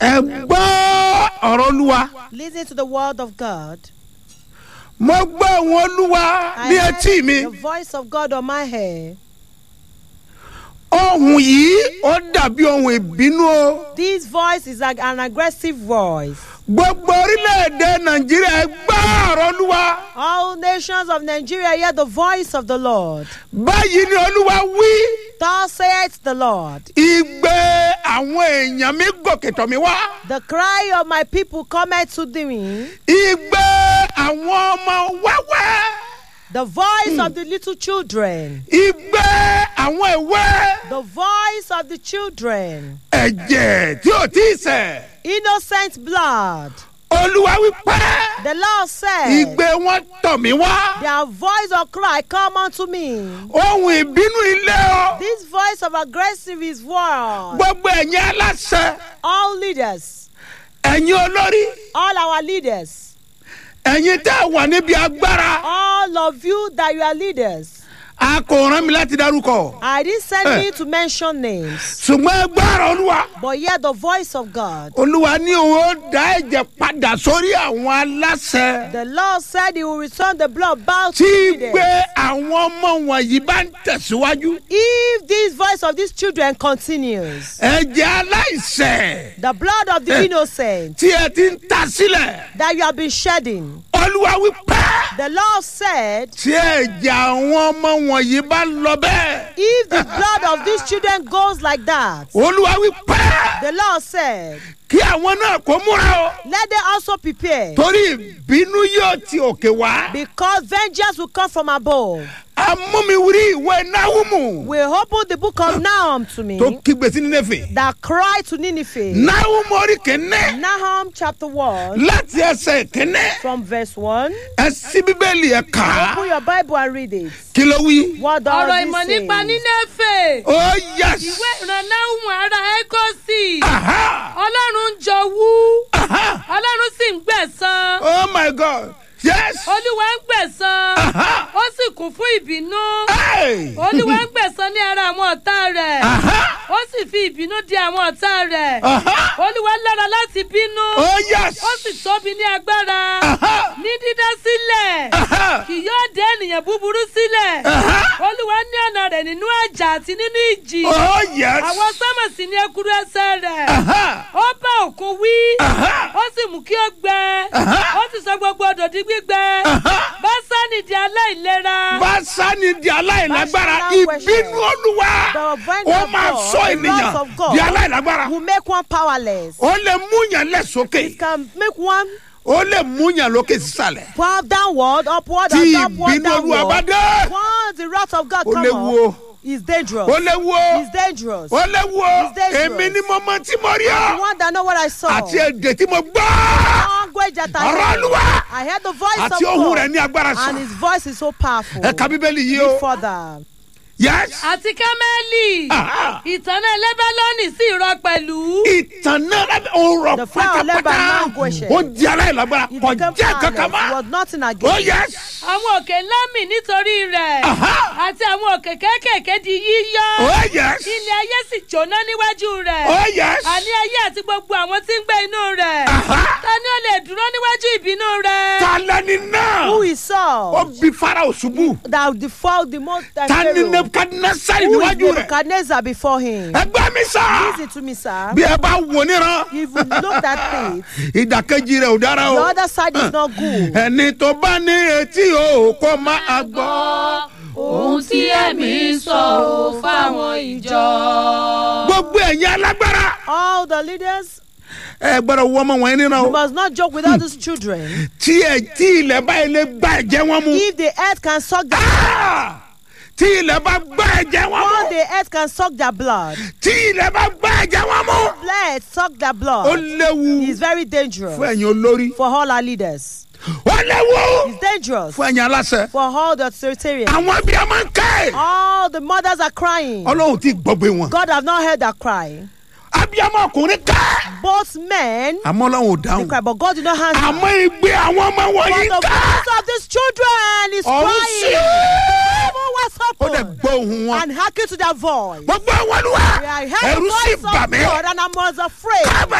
ẹ gbọ́ ọ̀rọ̀ olúwa Listen to the word of God. mo gbọ́ ohùn olúwa I ní heard etí mi the voice of God on my hair. ohùn yìí ó dàbí ohùn ìbínú o This voice is like an aggressive voice. gbogbo orílẹ̀-èdè nàìjíríà ẹ gbọ́ ọ̀rọ̀ olúwa All nations of Nigeria hear the voice of the Lord. báyìí ni olúwa wí Thus saith the Lord. igbe àwọn èèyàn mi gòkè tọ̀ mí wá The cry of my people cometh to me. igbe àwọn ọmọ wẹ́wẹ́ The voice of the little children. igbe àwọn ìwé The voice of the children. ẹ̀jẹ̀ tí ò tí ì sẹ̀ Innocent blood. olúwa wí pẹ́ The Lord said, igbe wọn tọ̀ mí wá Their voice of cry come unto me. ohun ìbínú ilé o This voice of aggressive is war. gbogbo ẹ̀yin aláṣẹ All leaders, ẹ̀yin olórí all our leaders, ẹ̀yin tẹ́ ẹ wà níbi agbára all of you that you are leaders. a kò rán mi láti dárúkọ I didn't send Eh. me to mention names, ṣùgbọ́n ẹ gbọ́rọ̀ olúwa but hear the voice of God. olúwa ní òun ó dá ẹ̀jẹ̀ padà sórí àwọn aláṣẹ The Lord said He will return the blood back tí to the leaders. gbé àwọn ọmọ wọ̀nyí bá ń tẹ̀síwájú If this voice of these children continues, ẹ̀jẹ̀ aláìṣẹ̀ the blood of the Eh. innocent tí ẹ ti ń ta sílẹ̀ that you have been shedding, olúwa wí pẹ́ the Lord said, tí ẹ̀jẹ̀ àwọn ọmọ wọ̀nyí bá lọ bẹ́ẹ̀ if the blood of these children goes like that, olúwa wí pẹ́ the Lord said, kí àwọn náà kó múra o let them also prepare, torí ìbínú yóò ti òkè wá because vengeance will come from above. amúmiwírí ìwé náhùmù We open the book of Nahum to me tó kígbe sí nínéfè that cry to Nineveh. náhùmù orí kìíní Nahum chapter 1 láti ẹsẹ̀ kìíní from verse 1. ẹ sí bíbélì ẹ kà á Open your Bible and read it. kí ló wí. What does ọ̀rọ̀ it ìmọ̀ say? nípa nínéfè ó yẹs ìwé ìrànláhùn ara ẹ́kọ́sì aha ọlọ́run ń jowú aha ọlọ́run sì ń gbẹ̀san oh my god yes olúwa ń gbẹ̀san aha ó sì kún fún ìbínú hey olúwa ń gbẹ̀san ní ara àwọn ọ̀tá rẹ̀ aha ó sì fi ìbínú di àwọn ọ̀tá rẹ̀ aha olúwa lára láti bínú oh yes ó sì tóbi ní agbára aha ní dídá sílẹ̀ aha kì yóò dé ènìyàn búburú sílẹ̀ aha olúwa ní ọ̀nà rẹ̀ nínú àjà àti nínú ìjì oh yes àwọn sámà sì ní ekuru ẹsẹ̀ rẹ̀ aha ó bá òkun wí aha ó sì mú kí ó gbẹ Aha. ó sì sọ gbogbo odò di gbígbẹ aha básánì di aláìlera básánì di aláìlágbára Báṣánì worship. ìbínú olúwa The vine ó of máa God, sọ the ènìyàn wrath of God di aláìlágbára will make one powerless. ó lè mú yàn lẹ̀ sókè Can make one ó lè mú yàn lókè sísàlẹ̀ power downward, upward, tí and upward, ìbínú olúwa bá downward. dé Once the wrath of God ó come léwu o up, it's dangerous. ó léwu o It's dangerous. ó léwu o It's dangerous. èmi ni mo mọ tí mo rí The ọ one that know what I saw. àti èdè tí mo gbọ́ Language that I ọ̀rọ̀ heard. olúwa I heard the voice àti of ohun rẹ̀ God. ní agbára And sàn his voice is so powerful. ẹ ka bíbélì yìí Read o further. yes àti kámẹ́lì Aha. ìtànà lẹ́bálọ́nì sì rọ pẹ̀lú ìtàn náà lábẹ́ òun The rọ flower of Lebanon pátápátá languished. ó di aláìlágbára It kò became jẹ́ kankan powerless. It mọ́ was nothing ó again. yes àwọn òkè ńlá mì nítorí rẹ̀ Aha. àti àwọn òkè kéékèèké di yíyọ́ ó yes ilẹ̀ ayé sì jóná níwájú rẹ̀ ó yes àní ayé àti gbogbo àwọn tí ń gbé inú rẹ̀ Aha. ta ni ó lè dúró níwájú ìbínú rẹ̀ ta lẹni náà Who is ó Saul? bí farao ṣubú That the fall the most uh, ta ni Pharaoh. nebukadnasari Who is níwájú rẹ̀ Nebuchadnezzar before him? ẹgbẹ́ mi sá Listen to me, sir. bí ẹ bá wò níran If you look at it, ìdàkejì rẹ̀ ò dára the o other side is not good. ẹni tó bá ní etí o kó máa gbọ́. ohun tí ẹ̀mí sọ ò fáwọn ìjọ. gbogbo ẹ̀yin alágbára All the leaders ẹ gbọ́dọ̀ wọ ọmọ wọn níran you o must not joke with all these children. tí ẹ tí ilẹ̀ bá ilé gbá ẹ̀jẹ̀ wọn mu If the earth can suck their Ah! tí ilẹ̀ bá gbá ẹ̀jẹ̀ wọn once mu the earth can suck their blood, tí ilẹ̀ bá gbá ẹ̀jẹ̀ wọn mu let suck their ó blood. léwu It's very dangerous fún ẹ̀yin olórí for all our leaders. ó léwu It's dangerous fún ẹ̀yin aláṣẹ for all the authoritarians. àwọn bí a máa ń ké All the mothers are crying. ọlọ́run ti gbọ́gbé wọn God have not heard their cry. abiyamọ ọkùnrin ké Both men àmọ́ ọlọ́run ò they dáhùn cry, but God did not answer. àmọ́ igbe àwọn ọmọ But wọ̀nyí the ké voice of these children is ọ̀run sí crying. Heaven was ó dẹ̀ open gbọ́ ohun wọn and hearken to their voice. gbogbo àwọn olúwa I heard ẹ̀rù the sì voice bà of mí God and I was afraid. káàbà